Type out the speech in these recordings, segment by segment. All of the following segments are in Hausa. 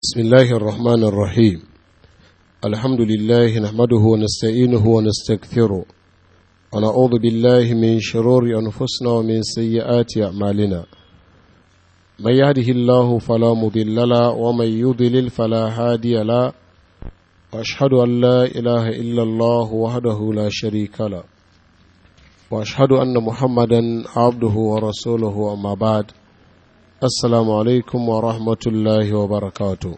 بسم الله الرحمن الرحيم الحمد لله نحمده ونستعينه ونستغفره ونعوذ بالله من شرور أنفسنا ومن سيئات أعمالنا من يهده الله فلا مضل له ومن يضلل فلا هادي له وأشهد أن لا إله إلا الله وحده لا شريك له وأشهد أن محمدا عبده ورسوله أما بعد Assalamu alaikum wa rahmatullahi wa barakatu.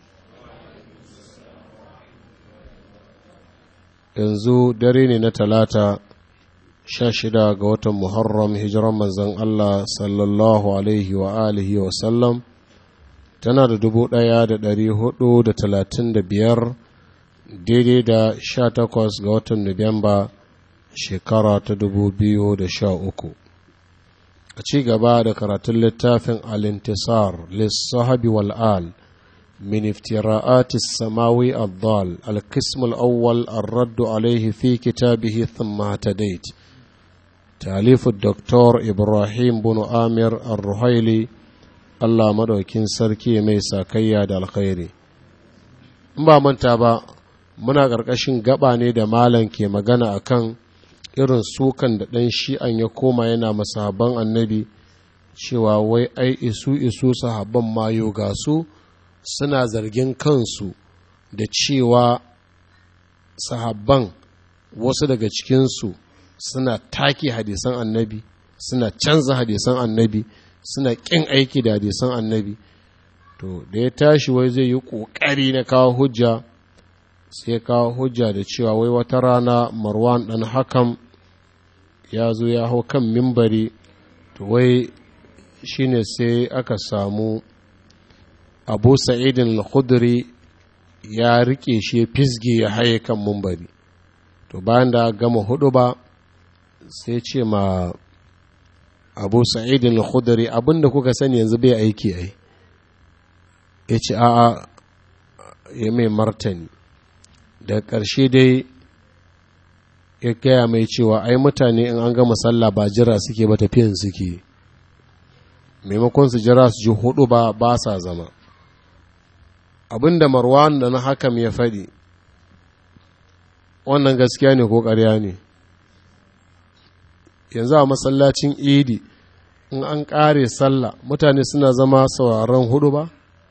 Yanzu dare ne na talata sha shida ga watan Muharram hijiran manzon Allah sallallahu alaihi wa alihi wa sallam tana da dubu ɗaya da ɗari hudu da talatin da biyar daidai da sha takwas ga watan Nuwamba shekara ta dubu biyu da sha uku. a ci gaba da karatun littafin al-intisar lissahabi wal'al min iftira'ati samawi al-dal al-qism al-awwal ar-raddu alayhi fi kitabihi thumma tadait تاليف الدكتور إبراهيم بن آمر الرحيلي الله مدوكين سركي ميسا كيا دا الخيري ba manta ba muna ƙarƙashin gaba ne da malam ke magana akan irin sukan da ɗan shi'an ya koma yana masahaban annabi cewa wai ai isu isu sahabban mayo ga su suna zargin kansu da cewa sahabban wasu daga cikinsu suna take hadisan annabi suna canza hadisan annabi suna ƙin aiki da hadisan annabi to da ya tashi wai zai yi ƙoƙari na kawo hujja sai kawo hujja da cewa wai wata rana marwan ɗan hakan ya zo ya hau kan mimbari to wai shine sai aka samu abu sa'idin al-khudri ya rike shi fisge ya haye kan mimbari to bayan da gama hudu ba sai ce ma abu sa'idin al-khudri abinda kuka sani yanzu bai aiki ai ya ce a'a ya mai martani da ƙarshe dai ya gaya mai cewa ai mutane in an gama sallah ba jira suke ba tafiyan suke maimakon su jira su ji hudu ba ba sa zama abinda marwan da na hakam ya faɗi wannan gaskiya ne ko ƙarya ne yanzu a masallacin idi in an ƙare sallah mutane suna zama sauraron hudu ba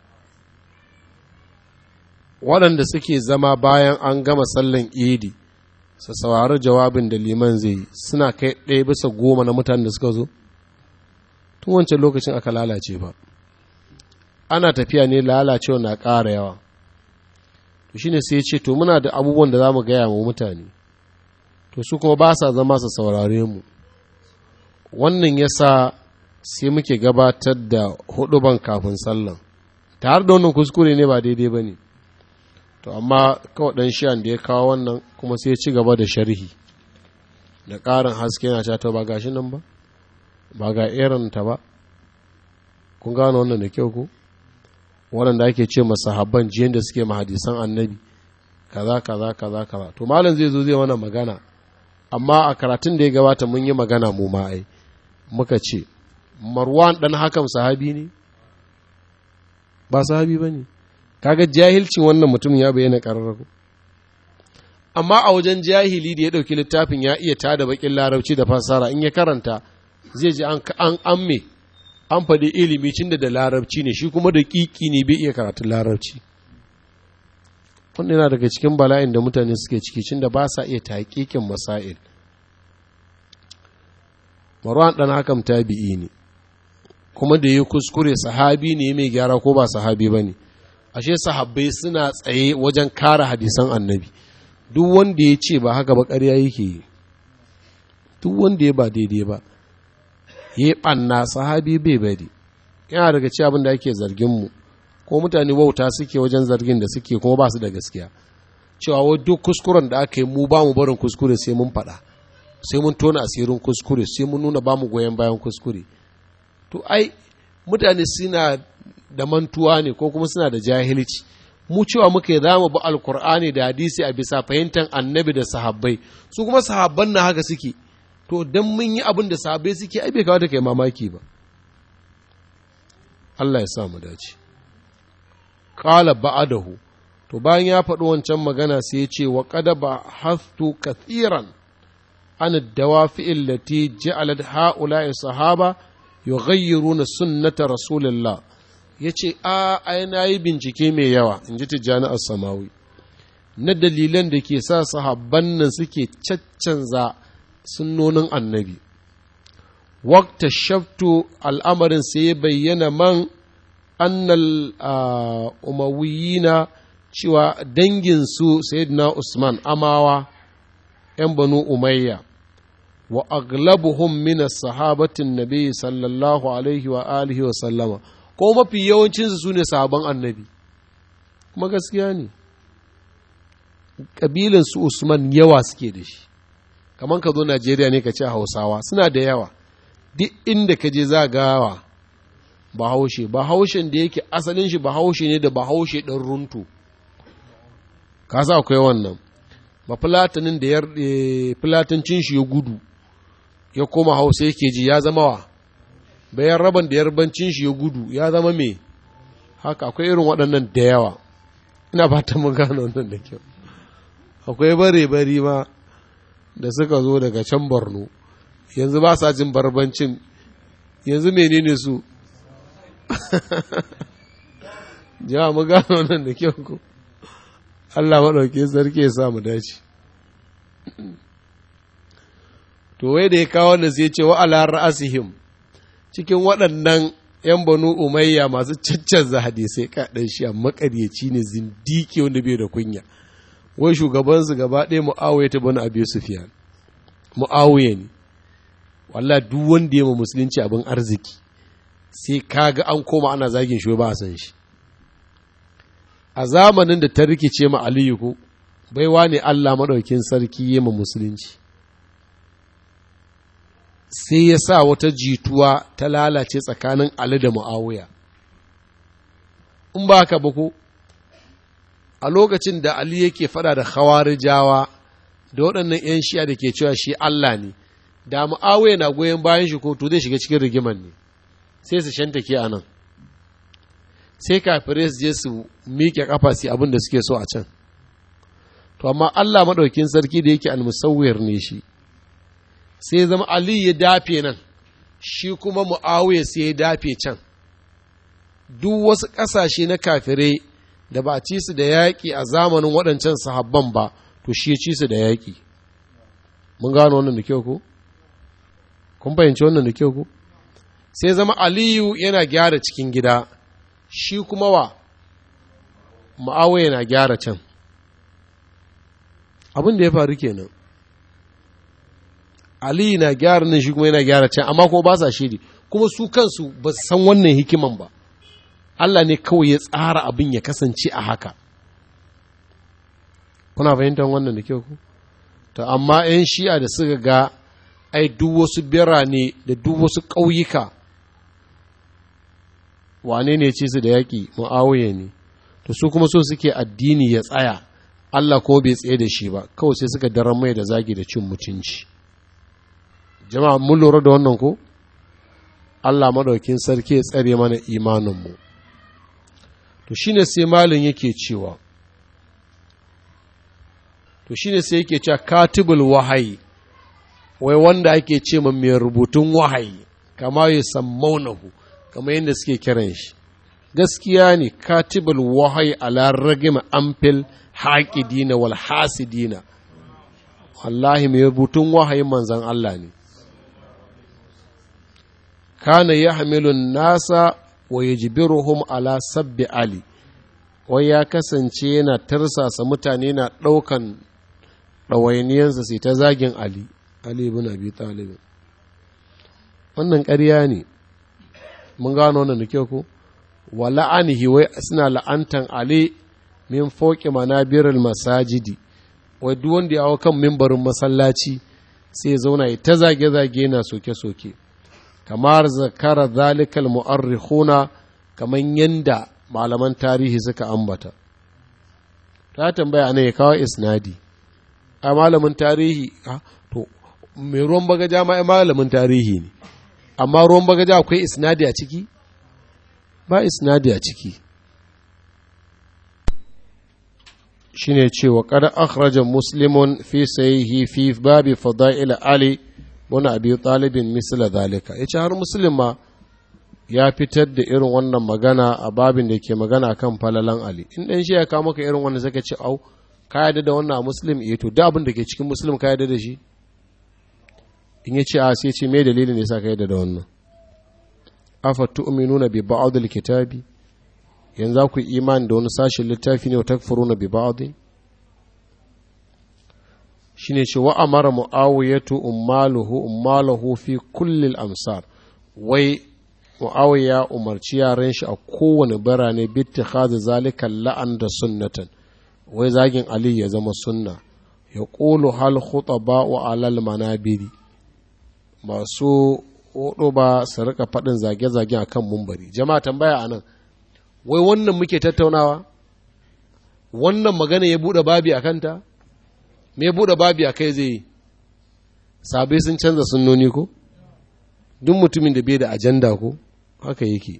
waɗanda suke zama bayan an gama sallan idi su saurari jawabin da liman zai yi suna kai ɗaya bisa goma na mutanen da suka zo tun wancan lokacin aka lalace ba ana tafiya ne lalacewa na ƙara yawa to shine sai ya ce to muna da abubuwan da za mu gaya wa mutane to su kuma ba sa zama su saurare mu wannan ya sa sai muke gabatar da huduban kafin sallan tare da wannan kuskure ne ba daidai ba ne to amma kawai ɗan shiyan da ya kawo wannan kuma sai ya ci gaba da sharhi da ƙarin haske yana cewa ba gashi nan ba ba ga irin ta ba kun gano wannan da kyau ko waɗanda ake ce masahabban jiyan da suke mahadisan annabi kaza kaza kaza kaza to malam zai zo zai wannan magana amma a karatun da ya gabata mun yi magana mu ma ai muka ce marwan ɗan hakan sahabi ne ba sahabi ba ne kaga jahilcin wannan mutum ya bayyana ƙararraku amma a wajen jahili da ya ɗauki littafin ya iya tada bakin larabci da fasara in ya karanta zai ji an amme an faɗi ilimi cin da larabci ne shi kuma da ƙiƙi ne bai iya karatun larabci wannan yana daga cikin bala'in da mutane suke ciki cin da ba sa iya taƙiƙin masail marwan ɗan hakam tabi'i ne kuma da ya kuskure sahabi ne mai gyara ko ba sahabi ba ne ashe sahabbai suna tsaye wajen kare hadisan annabi duk wanda ya ce ba haka ba ƙarya yake yi duk wanda ya ba daidai ba ya yi ɓanna sahabi bai bari yana daga ci abin da ake zarginmu ko mutane wauta suke wajen zargin da suke kuma ba su da gaskiya cewa wa duk kuskuren da aka yi mu ba mu barin kuskure sai mun faɗa sai mun tona asirin kuskure sai mun nuna ba mu goyon bayan kuskure to ai mutane suna da mantuwa ne ko kuma suna da jahilci mu cewa muka za mu bi alkur'ani da hadisi a bisa fahimtar annabi da sahabbai su kuma sahabban na haka suke to dan mun yi abin da sahabbai suke ai bai kawo da kai mamaki ba Allah ya sa mu dace qala ba'adahu to bayan ya faɗi wancan magana sai ya ce wa qad ba hastu kathiran an dawafi allati ja'alat ha'ula'i sahaba yughayyiruna sunnata rasulillah yace a ai nayi bincike mai yawa inji tijjani as-samawi na dalilan da ke sa sahabban nan suke caccanza sunnonin annabi wakta shaftu al'amarin sai ya bayyana man annal umawiyina cewa danginsu sayyidina usman amawa ‘yan banu umayya wa aglabuhum min sahabatin nabi sallallahu alaihi wa alihi wa sallama ko mafi yawancinsu su ne sahaban annabi kuma gaskiya ne ƙabilan su usman yawa suke da shi kamar ka zo najeriya ne ka ce hausawa suna da yawa duk inda ka je zagawa bahaushe bahaushen da yake asalin shi bahaushe ne da bahaushe ɗan runtu ka sa akwai wannan ba filatanin da ya filatancin shi ya gudu ya koma hausa yake ji ya zama wa bayan raban da yarbancin shi ya gudu ya zama me haka akwai irin waɗannan da yawa ina fatan mun gano wannan da kyau akwai bare bari ma da suka zo daga can borno yanzu ba sa jin barbancin yanzu menene su jawa mu gano nan da kyau ku Allah maɗauki sarki ya sa mu dace to wai da ya kawo da sai ce wa ala ra'asihim cikin waɗannan ‘yan banu umayya masu caccanza hadisai kaɗan shi a makaryaci ne zindiki wanda bai da kunya wai shugabansu gaba ɗaya mu'awiya ta bani abu sufiyan mu'awiya ne wallah duk wanda ya ma musulunci abin arziki sai kaga an koma ana zagin shi ba a san shi a zamanin da ta rikice ma aliyu ko baiwa ne allah maɗaukin sarki ya ma musulunci sai ya sa wata jituwa ta lalace tsakanin ali da mu'awiya in ba ka ba ko a lokacin da ali yake fada da khawarijawa da waɗannan 'yan shi'a da ke cewa shi allah ne da mu'awiya na goyon bayan shi ko to zai shiga cikin rigiman ne sai su shantake a nan sai kafirai su je su miƙe ƙafa su abin da suke so a can to amma Allah maɗaukin sarki da yake almusawwir ne shi sai zama Ali ya dafe nan shi kuma Muawiya sai ya dafe can duk wasu ƙasashe na kafirai da ba a ci su da yaƙi a zamanin waɗancan sahabban ba to shi ya ci su da yaƙi mun gano wannan da kyau ko kun fahimci wannan da kyau ko sai zama aliyu yana gyara cikin gida shi kuma wa ma'awai yana gyara can abin da ya faru kenan aliyu na gyara nan shi kuma yana gyara can amma kuma ba sa shiri kuma su kansu ba su san wannan hikiman ba Allah ne kawai ya tsara abin ya kasance a haka kuna fahimtar wannan da kyau ku to amma 'yan shi'a da suka ga ai duk wasu birane da duk wasu ƙauyuka wane ne ce su da yaƙi mu'awiya ne to su kuma so suke addini ya tsaya Allah ko bai tsaye da shi ba kawai sai suka daren mai da zagi da cin mutunci jama'a mun lura da wannan ko Allah madaukin sarki ya tsare mana imaninmu to shine sai malin yake cewa to shine sai yake cewa katibul wahayi wai wanda ake ce ma mai rubutun wahayi kama ya sammaunahu kama yadda suke kiran shi gaskiya ne katibul wahayi ala ragima amfil haƙidina wal hasidina wallahi mai rubutun wahayin manzan Allah ne kana ya hamilun nasa wa yajibiruhum ala sabbi ali wai ya kasance yana tarsasa mutane na ɗaukan ɗawainiyansa sai ta zagin ali ali ibn abi talib wannan ƙarya ne mun gano wannan da kyau ko wa la'anihi wai suna la'antan ali min fauki manabirul masajidi wai duk wanda ya hau kan mimbarin masallaci sai ya zauna ya ta zage-zage na soke-soke kamar zakara zalikal mu'arrikhuna kamar yanda malaman tarihi suka ambata ta tambaya ne ya kawo isnadi a malamin tarihi to mai ruwan bagaja ma malamin tarihi ne amma ruwan bagaja akwai isnadi a ciki ba isnadi a ciki shine cewa kada akhraja muslimun fi sahihi fi babi fada'il ali wani abi talibin misla zalika yace har muslim ma ya fitar da irin wannan magana a babin da ke magana kan falalan ali in dan shi ya kawo maka irin wannan zaka ce au ka yarda da wannan a muslim eh to da abin da ke cikin muslim ka yarda da shi in ya ce a sai ce me dalilin ne yasa ka yarda da wannan afa tu'minuna bi ba'd al-kitabi yanzu ku imani da wani sashen littafi ne wa takfuruna bi ba'd shine ce wa amara muawiyatu ummaluhu ummaluhu fi kulli al-amsar wai muawiya umarci yaran shi a kowane birane bi ittikhadhi zalika la'an da sunnatan wai zagin ali ya zama sunna ya qulu hal khutaba wa alal manabiri masu hudu ba su rika faɗin zage-zage a kan mumbari jama'a tambaya a nan wai wannan muke tattaunawa wannan magana ya buɗe babi a kanta me ya buɗe babi a kai zai yi sabai sun canza sunnoni ko duk mutumin da bai da ajanda ko haka yake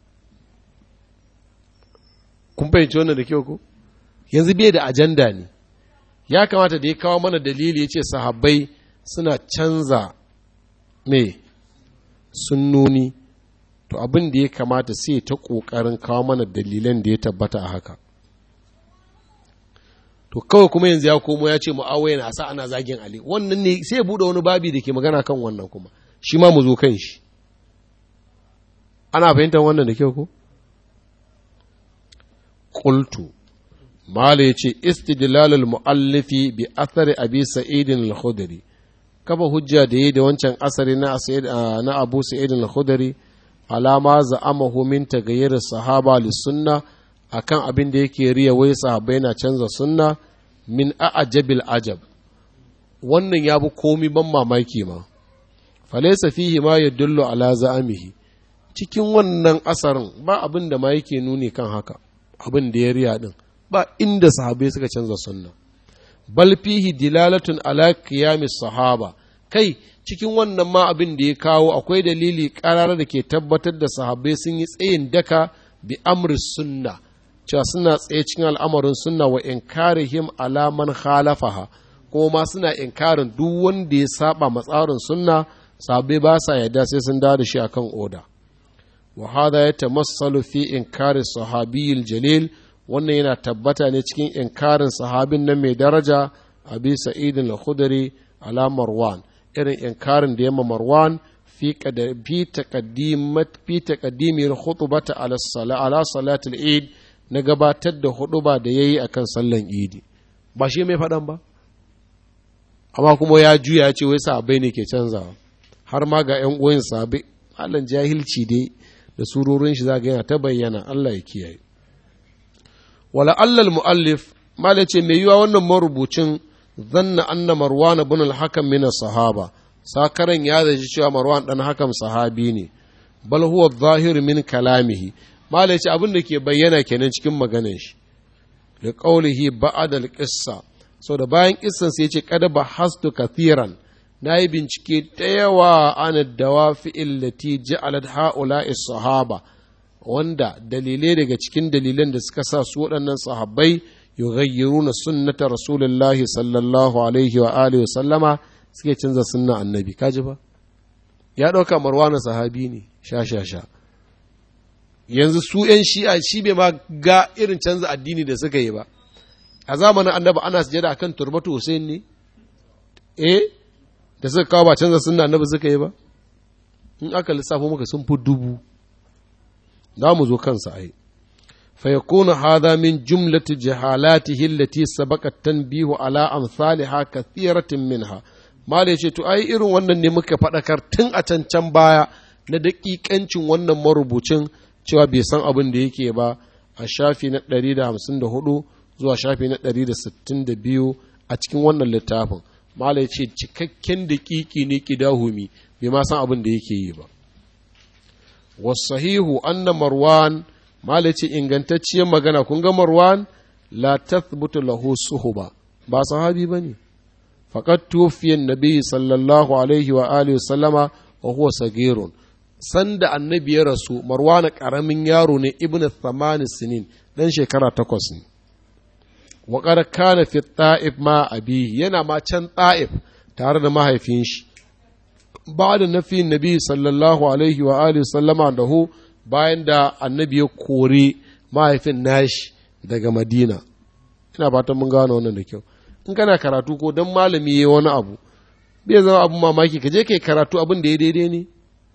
kun fahimci wannan da kyau ko yanzu bai da ajanda ne ya kamata da ya kawo mana dalili ya ce sahabbai suna canza me sunnoni to abin da ya kamata sai ta ƙoƙarin kawo mana dalilan da ya tabbata a haka to kawai kuma yanzu ya komo ya ce mu'awaya na sa ana zagin ali wannan ne sai ya buɗe wani babi da ke magana kan wannan kuma shi ma mu zo kan shi ana fahimtar wannan da kyau ko qultu mala yace istidlalul muallifi bi athari abi sa'idin al-khudri kafa hujja da yi da wancan asari na abu sa'id al-khudri alama za'amahu min tagayyir sahaba sunna akan abin da yake riya wai sahabbai na canza sunna min a'jabil ajab wannan ya bi komi ban mamaki ma falaysa fihi ma yadullu ala za'amihi cikin wannan asarin ba abin da ma yake nuni kan haka abin da ya riya din ba inda sahabbai suka canza sunna bal fihi dilalatun ala qiyamis sahaba kai cikin wannan ma abin da ya kawo akwai dalili karar da ke tabbatar da sahabbai sun yi tsayin daka bi amri sunna cewa suna tsaye cikin al'amarin sunna wa inkarihim ala man khalafaha kuma ma suna inkarin duk wanda ya saba matsarin sunna sahabbai ba sa yarda sai sun dawo da shi akan oda wa hada ya tamassalu fi inkari sahabiyil jalil wannan yana tabbata ne cikin inkarin sahabin nan mai daraja abi sa'idin al-khudri ala marwan irin inkarin da yamma marwan fi taqaddimir khutbata ala ala salatul eid na gabatar da huduba da yayi akan sallan idi ba shi mai faɗan ba amma kuma ya juya ya ce wai sahabbai ne ke canzawa har ma ga ƴan uwan sahabbai Allah jahilci dai da surorin shi zaga yana ta bayyana Allah ya kiyaye wala allal muallif mala ce mai yiwa wannan marubucin zanna anna marwan ibn al-hakam min sahaba sakaran ya zaci cewa marwan dan hakam sahabi ne bal huwa zahir min kalamihi mala ce abin da ke bayyana kenan cikin maganar shi da qaulihi ba'da al-qissa so da bayan kissan sai yace kada ba hastu kathiran nayi bincike da yawa an dawafi illati ja'alat ha'ula'i sahaba wanda dalilai daga cikin dalilan da suka sa su waɗannan sahabbai yughayyiruna sunnata rasulullahi sallallahu alaihi wa alihi sallama suke canza sunna annabi kaji ba ya ɗauka marwana sahabi ne sha sha sha yanzu su ‘yan shi'a shi bai ma ga irin canza addini da suka yi ba a zamanin annabi ana sujada akan turbatu Hussein ne eh da suka kawo ba canza sunna annabi suka yi ba in aka lissafo maka sun fi dubu za mu zo kansa ai فيكون هذا من جملة جهالاته التي سبق التنبيه على أمثالها كثيرة منها ما ليش تو أي إيرون wannan ne muka faɗakar tun a can can baya na daƙiƙancin wannan marubucin cewa bai san abin da yake ba a shafi na 154 zuwa shafi na 162 a cikin wannan littafin mala ce cikakken daƙiƙi ne ƙidahumi bai ma san abin da yake yi ba wasahihu anna marwan mala ce ingantacciyar magana kun ga marwan la tathbutu lahu suhuba ba sahabi bane faqad tufiya nabi sallallahu alaihi wa alihi wa sallama wa huwa sagirun sanda annabi ya rasu marwan karamin yaro ne ibnu thamani sinin dan shekara takwas ne wa qad kana fi ta'if ma abi yana ma can ta'if tare da mahaifin shi ba da nafi nabi sallallahu alaihi wa alihi sallama da hu bayan da annabi ya kore mahaifin nashi daga madina ina fatan mun gano wannan da kyau in kana karatu ko dan malami yayi wani abu bai zama abin mamaki ka je kai karatu abin da ya daidai ne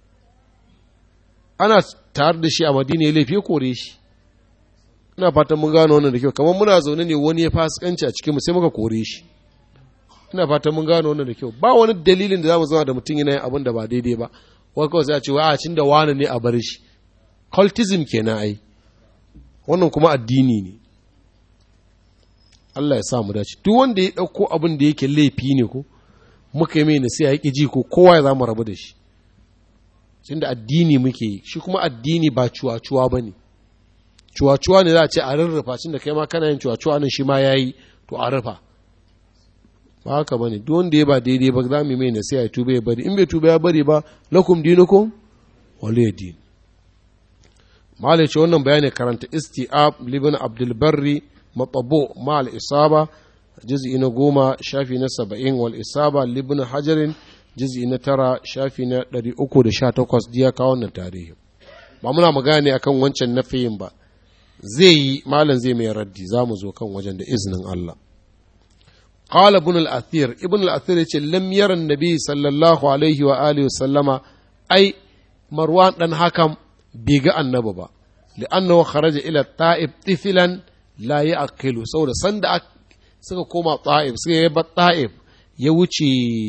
ana tare da shi a madina ya laifi kore shi ina fatan mun gano wannan da kyau kamar muna zaune ne wani ya fasikanci a cikin mu sai muka kore shi ina fatan mun gano wannan da kyau ba wani dalilin da zamu zama da mutum yana yin abin da ba daidai ba wai kawai sai a ce wa a cin da wani ne a bar shi cultism kenan ai wannan kuma addini ne Allah ya sa mu dace duk wanda ya ɗauko abin da yake laifi ne ko muka yi mai nasiha ya ji ko kowa ya za mu rabu da shi tun da addini muke yi shi kuma addini ba cuwa-cuwa ba ne cuwa-cuwa ne za a ce a rarrafa cin da kai ma kana yin cuwa-cuwa nan shi ma ya yi to a rufa ba haka ba ne duk wanda ya ba daidai ba za mu mai nasiha ya tuba ya bari in bai tuba ya bari ba lakum dinukum waliya din malai ce wannan bayani karanta isti'ab libin abdul barri matabo ma al-isaba juz'i na goma shafi na saba'in wal isaba libin hajarin juz'i na tara shafi na ɗari uku da sha takwas diya kawo wannan tarihi ba muna magana ne akan wancan nafiyin ba zai yi malam zai mai raddi za mu zo kan wajen da izinin Allah قال ابن الأثير ابن الأثير يقول لم يرى النبي صلى الله عليه وآله وسلم أي مروان دان حكم بيغا النبي لأنه خرج إلى الطائف طفلا لا يأكل سورة سند suka koma ta'if suka yi ta'if ya wuce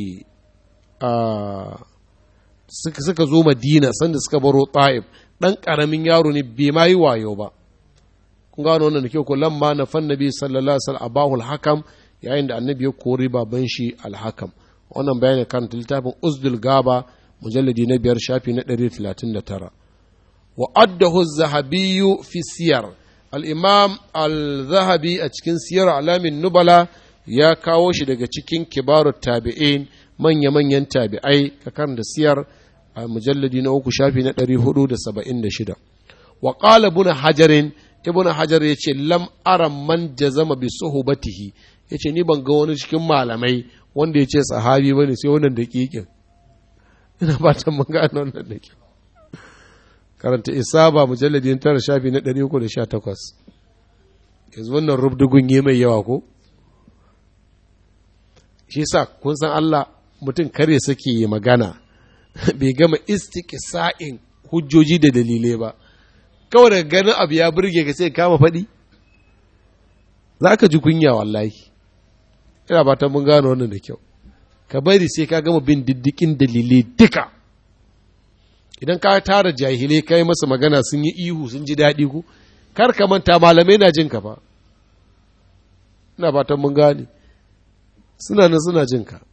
suka zo madina sanda suka baro ta'if ɗan ƙaramin yaro ne bai ma yi wayo ba kun gano wannan da kyau ko lamma na fan nabi sallallahu alaihi wasallam abahul hakam yayin da annabi ya kori baban shi alhakam wannan bayani kan littafin uzdul gaba mujalladi na biyar shafi na 139 wa addahu zahabiyyu fi siyar al'imam al-zahabi a cikin siyar alamin nubala ya kawo shi daga cikin kibaru tabi'in manya-manyan tabi'ai kakan da siyar a mujalladi na uku shafi na 476 wa ƙala buna hajarin ibn hajar ya ce lam aran man jazama bi suhubatihi ya ce ni ban ga wani cikin malamai wanda ya ce sahabi ba ne sai wannan daƙiƙin ina fatan mun gano wannan da kyau karanta isaba mujalladin tara shafi na 318 yanzu wannan rubdugun yi mai yawa ko shi sa kun san Allah mutum kare sake yi magana bai gama istiqsa'in hujjoji da dalilai ba kawai daga ganin abu ya burge ka sai kama faɗi za ka ji kunya wallahi ina fatan mun gano wannan da kyau ka bari sai ka gama bin diddikin dalilai duka idan ka tara jahilai ka yi masa magana sun yi ihu sun ji daɗi ku kar ka manta malamai na jin ka fa ina fatan mun gane suna nan suna jin ka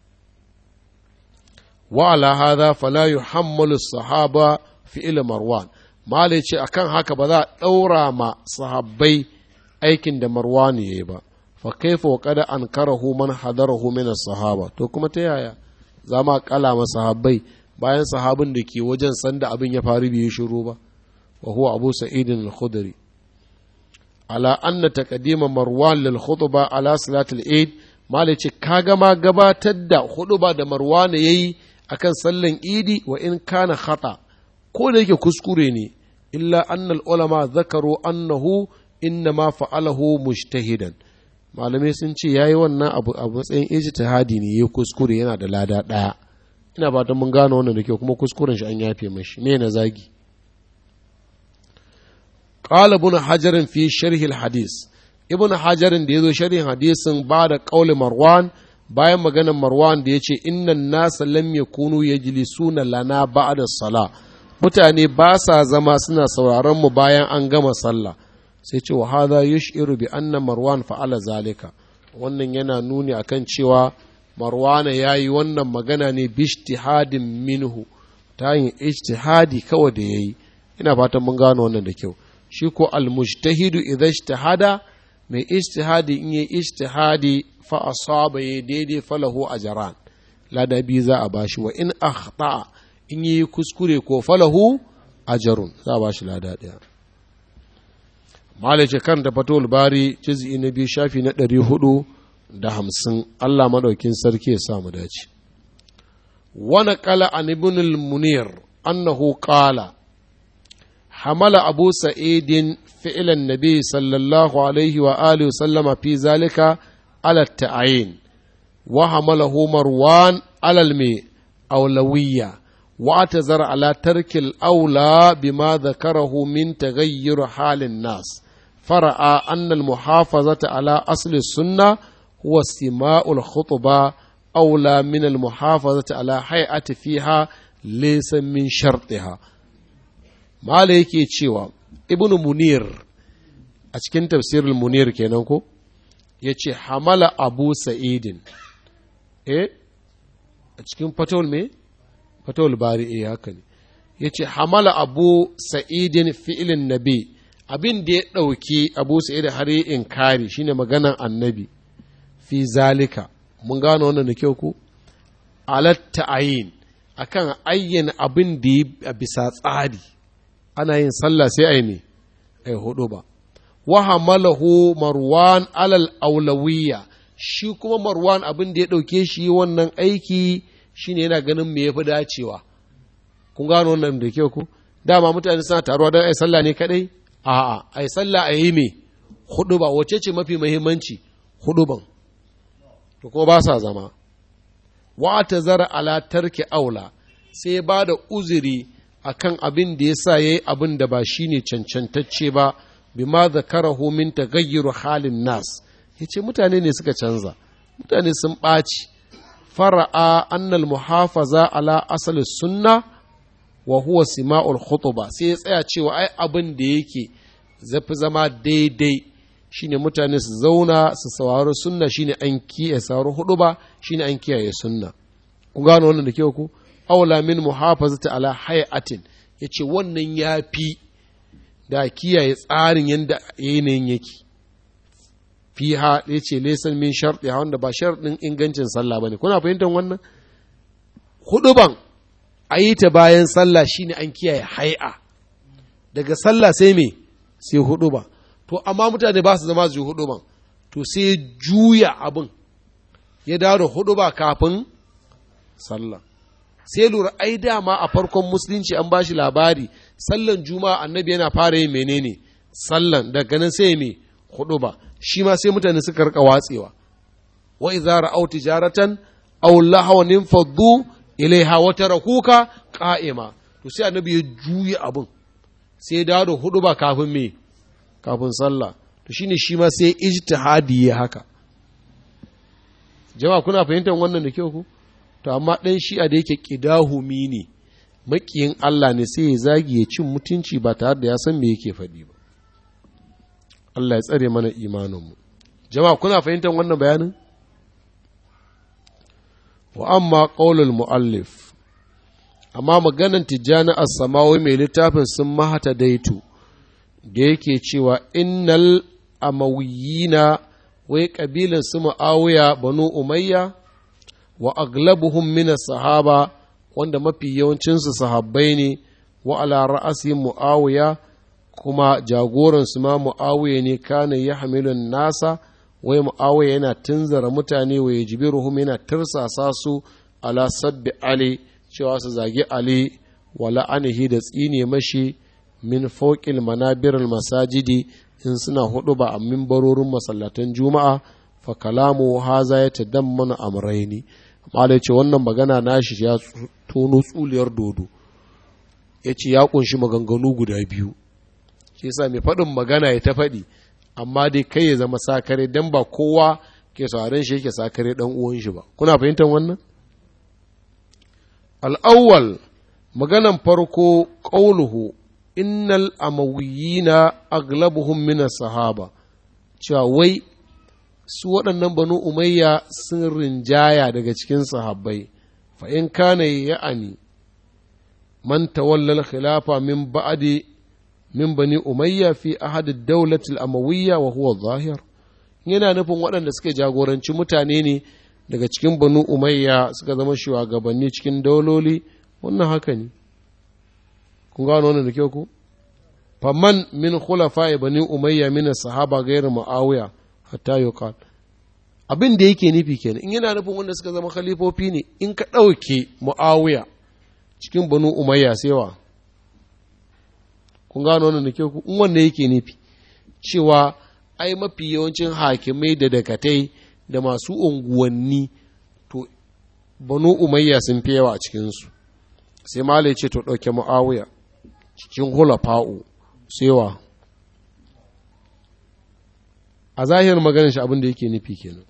wa ala hadha fala yuhammalu sahaba fi ila marwan malai ce akan haka ba za a ɗaura ma sahabbai aikin da marwan yayi ba fa kaifa wa qad ankarahu man hadarahu min sahaba to kuma ta yaya za ma kala ma sahabbai bayan sahabin da ke wajen sanda abin ya faru bai shiru ba wa huwa abu sa'idin al-khudri ala anna taqdima marwan lil khutba ala salatul eid malai ce kaga ma gabatar da khutba da marwan yayi akan sallan idi wa in kana khata ko da yake kuskure ne illa annal ulama zakaru annahu inna ma fa'alahu mujtahidan malamai sun ce yayi wannan abu a matsayin ijtihadi ne ya kuskure yana da lada daya ina fatan mun gano wannan da kyau kuma kuskuren shi an yafe mashi me na zagi qala ibn hajar fi sharh al hadis ibn hajar da yazo sharhin hadisin ba da qauli marwan bayan maganar marwan da yace innan nasa lam yakunu yajlisuna lana ba'da sala mutane ba sa zama suna sauraron mu bayan an gama sallah sai ce wa hadha yushiru bi anna marwan fa'ala zalika wannan yana nuni akan cewa marwana ya yi wannan magana ne bishtihadin minhu ta yin ijtihadi kawai da ya yi ina fatan mun gano wannan da kyau shi ko almujtahidu idan ijtihada mai ijtihadi in yi ijtihadi fa asaba ya daidai falahu ajran ladabi za a bashi wa in akhta in yi kuskure ko falahu ajrun za a bashi lada daya malai ce kan da fatul bari juz'i na biyu shafi na ɗari hudu da hamsin Allah maɗaukin sarki ya samu dace wani kala an ibn munir annahu qala حمل أبو سعيد فعل النبي صلى الله عليه وآله وسلم في ذلك على التعيين وحمله مروان على المي أولوية واعتذر على ترك الأولى بما ذكره من تغير حال الناس فرأى أن المحافظة على أصل السنة هو استماع الخطبة أولى من المحافظة على هيئة فيها ليس من شرطها Mala yake cewa Ibn Munir a cikin tafsirin Munir kenan ko ya ce hamala Abu Sa'idin eh a cikin fatawul me fatawul bari eh haka ne ya ce hamala Abu Sa'idin fi'ilin nabi abin da ya ɗauki Abu Sa'id har yi inkari shine maganan annabi fi zalika mun gano wannan da kyau ko alatta ayin akan ayyana abin da ya bisa tsari ana yin sallah sai a yi ne a yi hudu ba wa hamalahu marwan alal aulawiyya shi kuma marwan abin da ya ɗauke shi wannan aiki shine yana ganin me yafi dacewa kun gano wannan da kyau ku dama mutane suna taruwa don ai sallah ne kadai a'a ai sallah a yi me hudu ba wace ce mafi muhimmanci hudu ban to ko ba sa zama wa zara ala tarki aula sai ba da uzuri akan abin da ya sa ya yi abin da ba shi ne cancantacce ba bima zakarahu min tagayyuru halin nas ya ce mutane ne suka canza mutane sun ɓaci fara'a annal muhafaza ala asali sunna wa huwa sima'ul khutuba sai ya tsaya cewa ai abin da yake zafi zama daidai shine mutane su zauna su saurari sunna shine an kiyaye saurari hudu ba shine an kiyaye sunna ku gano wannan da kyau ku aula min muhafazati ala hay'atin yace wannan yafi da kiyaye tsarin yanda yanayin yake fiha yace laysan min sharti wanda ba sharɗin ingancin sallah bane kuna fahimtar wannan huduban ayi ta bayan sallah shine an kiyaye hay'a daga sallah sai me sai huduba to amma mutane ba su zama su yi huduban to sai juya abin ya dawo da huduba kafin sallah sai lura ai dama a farkon musulunci an bashi labari sallan juma'a annabi yana fara yin menene sallan daga nan sai me hudu ba shi ma sai mutane suka rika watsewa wa idza ra'aw tijaratan aw lahawan infaddu ilaiha wa tarakuka qa'ima to sai annabi ya juya abin sai ya dawo da hudu ba kafin me kafin sallah to shine shi ma sai ijtihadi ya haka jama'a kuna fahimtar wannan da kyau ku to amma ɗan shi'a da yake ƙidahumi ne maƙiyin Allah ne sai ya zagi ya cin mutunci ba tare da ya san me yake faɗi ba Allah ya tsare mana imaninmu jama'a kuna fahimtar wannan bayanin wa amma qaulul muallif amma maganan tijjani as-samawi mai littafin sun mahata daitu da yake cewa innal amawiyina wai kabilan su mu'awiya banu umayya wa aglabuhum min sahaba wanda mafi yawancinsu sahabbai ne wa ala ra'asihim mu'awiya kuma jagoransu ma mu'awiya ne kana ya hamilun nasa wai mu'awiya yana tunzara mutane wa yajibiruhum yana tirsasa su ala sabbi ali cewa su zagi ali wa la'anihi da tsine mashi min fawqil manabiril masajidi in suna hudu ba a mimbarorin masallatan juma'a fa kalamu haza ya tadammana amraini malai ce wannan magana nashi ya tono tsuliyar dodo ya ce ya kunshi maganganu guda biyu shi yasa mai faɗin magana ya ta faɗi amma dai kai ya zama sakare dan ba kowa ke sauran shi yake sakare dan uwan shi ba kuna fahimtar wannan al'awwal maganan farko qauluhu innal amawiyina aglabuhum min sahaba cewa wai su waɗannan banu umayya sun rinjaya daga cikin sahabbai fa in kana ya'ani man tawallal khilafa min ba'di min bani umayya fi ahad ad-dawlah al-amawiyya wa huwa zahir yana nufin waɗanda suke jagoranci mutane ne daga cikin banu umayya suka zama shugabanni cikin dauloli wannan haka ne kun gano wannan da kyau ku faman min khulafa bani umayya min sahaba gairu muawiya hatta yuqal abin da yake nufi kenan in yana nufin wanda suka zama khalifofi ne in ka ɗauke muawiya cikin banu umayya sewa kun gano wannan nake ku in wanda yake nufi cewa ai mafi yawancin hakimai da dakatai da masu unguwanni to banu umayya sun fi yawa a cikinsu sai mala ce to ɗauke mu'awiya cikin hulafa'u sewa a zahirin maganin shi abin da yake nufi kenan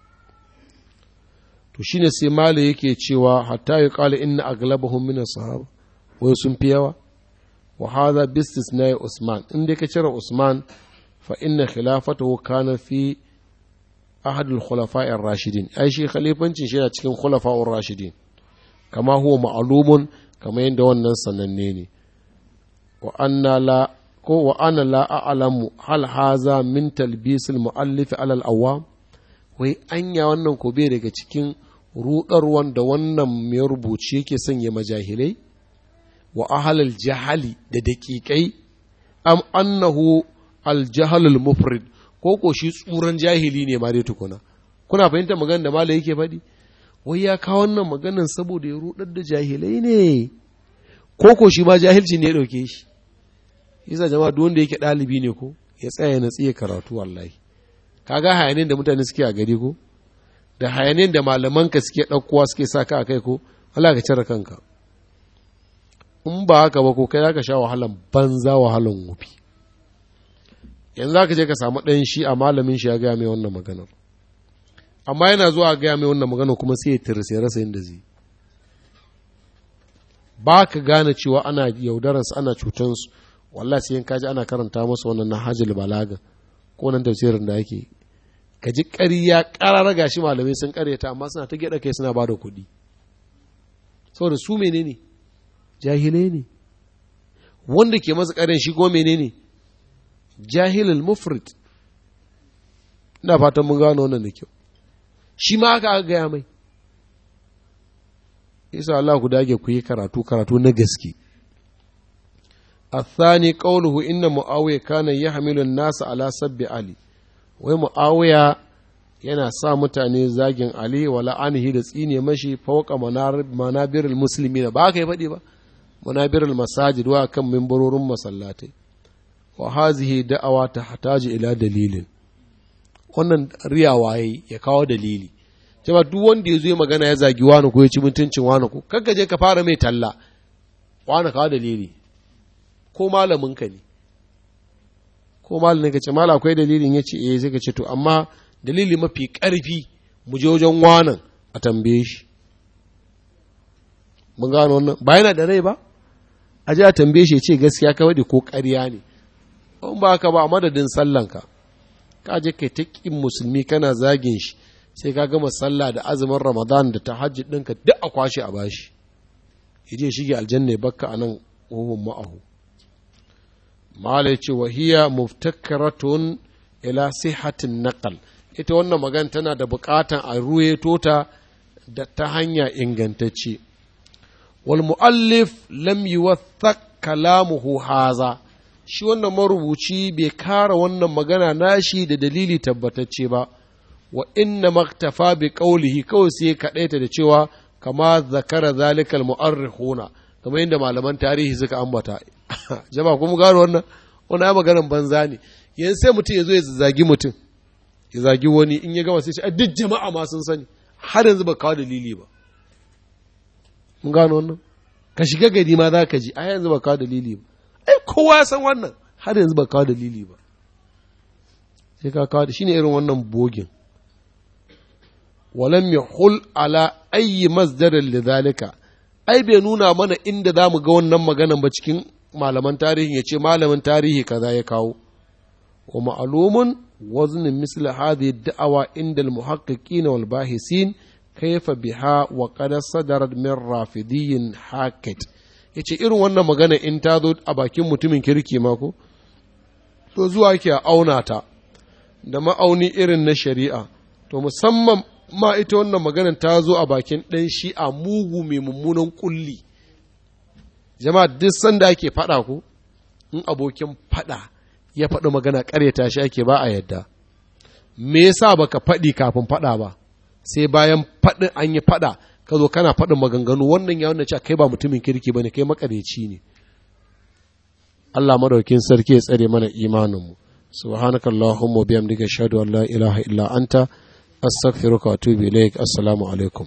to shine sai mala yake cewa hatta ya kala inna aglabahum min sahaba wai sun fi yawa wa hadha bistisna usman in dai ka cire usman fa inna khilafatahu kana fi ahad al-khulafa'i ar-rashidin ai shi khalifancin shi yana cikin khulafa'ur rashidin kama huwa ma'lumun kama yadda wannan sananne ne wa anna la ko wa ana la a'lamu hal haza min talbis al-mu'allif ala al-awwam wai anya wannan ko bai daga cikin rudarwan da wannan mai rubuci yake sanya majahilai wa ahlal jahali da daƙiƙai am annahu al-jahl al-mufrid ko ko shi tsuran jahili ne ma dai tukuna kuna fahimtar magana da malai yake faɗi wai ya kawo wannan maganan saboda ya rudar da jahilai ne ko ko shi ma jahilci ne ya ɗauke shi yasa jama'a duk wanda yake ɗalibi ne ko ya tsaya na tsiye karatu wallahi kaga hayanin da mutane suke a gari ko da hayanin da malamanka suke ɗaukowa suke sa ka a kai ko Allah ka cire kanka in ba haka ba ko kai zaka sha wahalan banza wahalan wufi yanzu zaka je ka samu ɗan shi a malamin shi ya gaya mai wannan maganar amma yana zuwa gaya mai wannan maganar kuma sai ya tirse rasa yadda zai ba ka gane cewa ana yaudararsu ana cutansu wallah sai in kaji ana karanta musu wannan na hajjul balaga ko nan tafsirin da yake ka ji ƙarya ƙarar gashi malamai sun ƙaryata amma suna ta gyaɗa kai suna ba da kuɗi saboda su menene jahilai ne wanda ke masa ƙarin shi ko menene jahilul mufrid ina fatan mun gano wannan da kyau shi ma aka aka gaya mai isa Allah ku dage ku yi karatu karatu na gaske الثاني قوله إن معاوية كان يحمل الناس على سب علي wai mu'awiya yana sa mutane zagin Ali wa la'anihi da tsine mashi fauka manabirul musulmi na ba ka yi faɗi ba manabirul masajid wa kan mimbarorin masallatai wa hazihi da'awa ta hataji ila dalilin wannan riyawa ya kawo dalili jama duk wanda ya zo ya magana ya zagi wani ko ya ci mutuncin wani ko kanka je ka fara mai talla wani kawo dalili ko malamin ka ne ko malamin ka ce mala akwai dalilin ya ce eh sai ka ce to amma dalili mafi ƙarfi mu je wajen wanan a tambaye shi mun gano wannan ba yana da rai ba a je a tambaye shi ya ce gaskiya ka wadi ko ƙarya ne in ba haka ba a madadin sallanka ka je kai ta ƙin musulmi kana zagin shi sai ka gama sallah da azumin ramadan da tahajjud ɗinka duk a kwashe a bashi ya je shige aljanna ya bakka a nan ohun ma'ahu mala ya ce wahiya muftakaratun ila sihatin naqal ita wannan magana tana da bukatan a ruweto ta da ta hanya ingantacce wal muallif lam yuwathaq kalamuhu haza shi wannan marubuci bai kara wannan magana nashi da dalili tabbatacce ba wa inna maktafa bi qawlihi kawai sai kadaita da cewa kama zakara zalikal mu'arrikhuna kamar yadda malaman tarihi suka ambata jama'a kuma gano wannan wannan ya maganar banza ne yanzu sai mutum ya zo ya zagi mutum ya zagi wani in ya gama sai ce a duk jama'a ma sun sani har yanzu ba kawo dalili ba mun gano wannan ka shiga gari ma za ka ji a yanzu ba kawo dalili ba ai kowa ya san wannan har yanzu ba kawo dalili ba sai ka kawo shine irin wannan bogin walam yahul ala ayyi masdarin lidhalika ai bai nuna mana inda za mu ga wannan maganan ba cikin malaman tarihi ya ce malamin tarihi kaza ya kawo wa ma'alumun wazn misli hadhihi da'awa inda al-muhaqqiqin wal bahisin kayfa biha wa qad sadarat min rafidiyyin hakat yace irin wannan magana in ta zo a bakin mutumin kirki ma ko to zuwa ke auna ta da ma'auni irin na shari'a to musamman ma ita wannan maganar ta zo a bakin ɗan shi'a mugu mai mummunan kulli jama'a duk sanda ake faɗa ku in abokin faɗa ya faɗi magana ƙaryata shi ake ba a yadda me yasa baka faɗi kafin faɗa ba sai bayan faɗin an yi faɗa ka zo kana faɗin maganganu wannan ya wanda cewa kai ba mutumin kirki bane kai makareci ne Allah madaukin sarki ya tsare mana imaninmu subhanaka allahumma bihamdika ashhadu an la ilaha illa anta astaghfiruka wa atubu ilaik assalamu alaikum